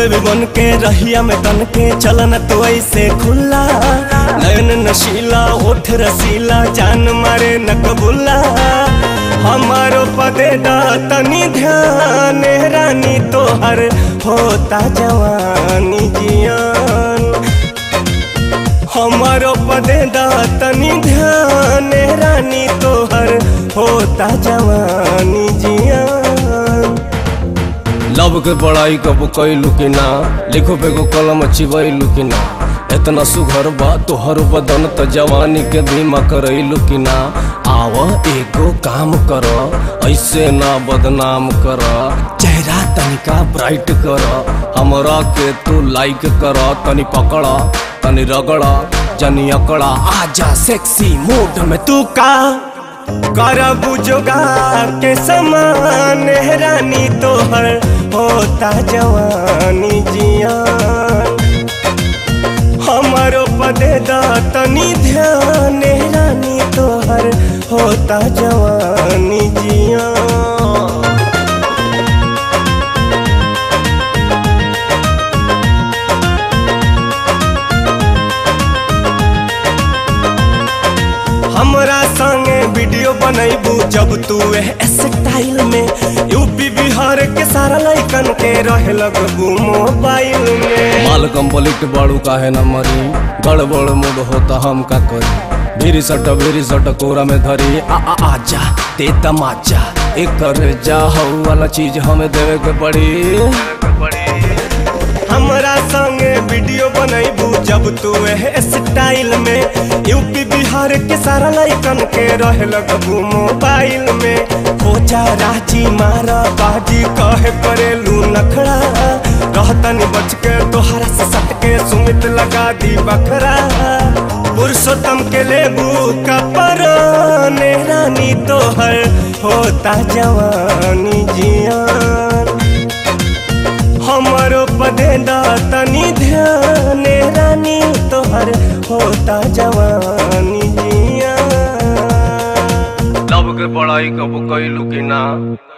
baby बन के रहिया में तन के चलन तो ऐसे खुला नयन नशीला ओठ रसीला जान मारे न कबूला हमारो पदे दा तनी ध्यान रानी तोहर होता जवानी जियान हमारो पदे दा तनी ध्यान रानी तोहर होता जवानी जियान लव के पढ़ाई कब कैलू कि ना लिखो बेगो कलम चिबैलू कि ना इतना सुघर बा तोहर बदन त जवानी के बीमा करैलू कि ना आव एगो काम कर ऐसे ना बदनाम कर चेहरा तनिका ब्राइट कर हमरा के तू लाइक कर तनी पकड़ तनी रगड़ जनी अकड़ा आजा सेक्सी मूड में तू का करब जोगार के समान रानी तोहर होता जवानी जियान हमारो पदे दा तनी ध्यान रानी तोहर होता जवानी जियान हमरा संगे वीडियो बनैबू जब तू एह स्टाइल में यूपी बिहार के सारा लइकन के रहे लगबू मोबाइल में माल कंप्लीट बाड़ू काहे न मरी गड़बड़ मूड होता हम का करी भीरी सट भीरी सट कोरा में धरी आ आ आजा ते तमाचा एक कर जा हऊ वाला चीज हमें देवे के पड़ी हमरा संगे वीडियो बनैबू जब तू एह स्टाइल में यूपी बिहार के सारा लइकन के रहे लगबू मोबाइल में हो जा राजी मारा बाजी कहे करेलू नखड़ा रहतनी बच के तोहरा से सट के सुमित लगा दी बखरा पुरुषोत्तम के लेबू का पराने रानी तोहर होता जवानी जियान हमारो पदे दा तनी ध्यान रानी तोहर होता जवानी जिया लव के पढ़ाई कब कैलू कि ना